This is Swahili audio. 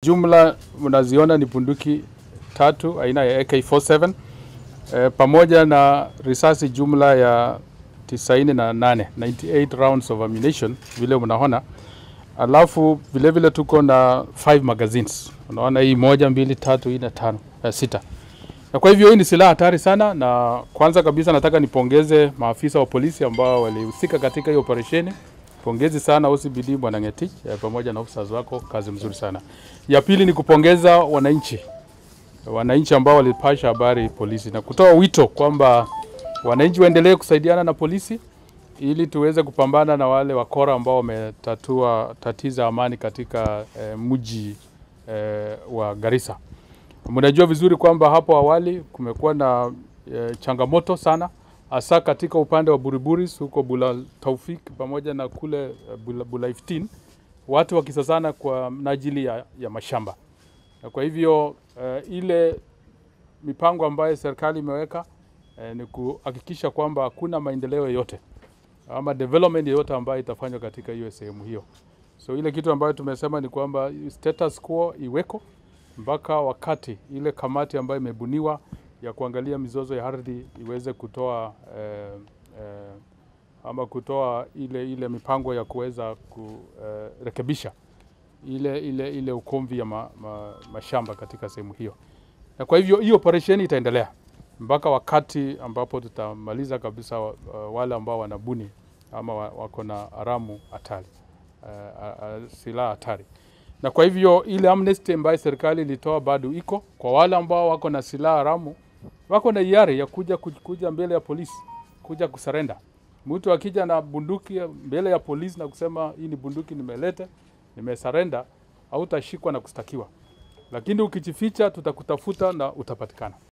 Jumla mnaziona ni bunduki tatu aina ya AK47 e, pamoja na risasi jumla ya 98 98 rounds of ammunition vile mnaona, alafu vile vile tuko na 5 magazines. Unaona hii moja, mbili, tatu, nne, tano, eh, sita. Na kwa hivyo hii ni silaha hatari sana, na kwanza kabisa nataka nipongeze maafisa wa polisi ambao walihusika katika hii operesheni. Pongezi sana OCBD Bwana Ngetich eh, pamoja na officers wako, kazi mzuri sana. Ya pili ni kupongeza wananchi, wananchi ambao walipasha habari polisi na kutoa wito kwamba wananchi waendelee kusaidiana na polisi ili tuweze kupambana na wale wakora ambao wametatua tatiza amani katika eh, mji eh, wa Garissa. Mnajua vizuri kwamba hapo awali kumekuwa na eh, changamoto sana hasa katika upande wa Buriburis huko Bula Taufik pamoja na kule eh, Bula, Bula 15 watu wakisasana kwa minajili ya, ya mashamba. Na kwa hivyo eh, ile mipango ambayo serikali imeweka eh, ni kuhakikisha kwamba hakuna maendeleo yoyote ama development yoyote ambayo itafanywa katika hiyo sehemu hiyo. So ile kitu ambayo tumesema ni kwamba status quo iweko mpaka wakati ile kamati ambayo imebuniwa ya kuangalia mizozo ya ardhi iweze kutoa eh, eh, ama kutoa ile ile mipango ya kuweza kurekebisha ile ile ile ukomvi ya ma, ma, mashamba katika sehemu hiyo. Na kwa hivyo hiyo operesheni itaendelea mpaka wakati ambapo tutamaliza kabisa uh, wale ambao wanabuni ama wa- wako na haramu hatari uh, uh, silaha hatari. Na kwa hivyo ile amnesty ambayo serikali ilitoa bado iko kwa wale ambao wako na silaha haramu, wako na hiari ya kuja kuja mbele ya polisi, kuja kusarenda. Mtu akija na bunduki mbele ya polisi na kusema hii ni bunduki nimeleta, nimesarenda, hautashikwa na kustakiwa, lakini ukijificha tutakutafuta na utapatikana.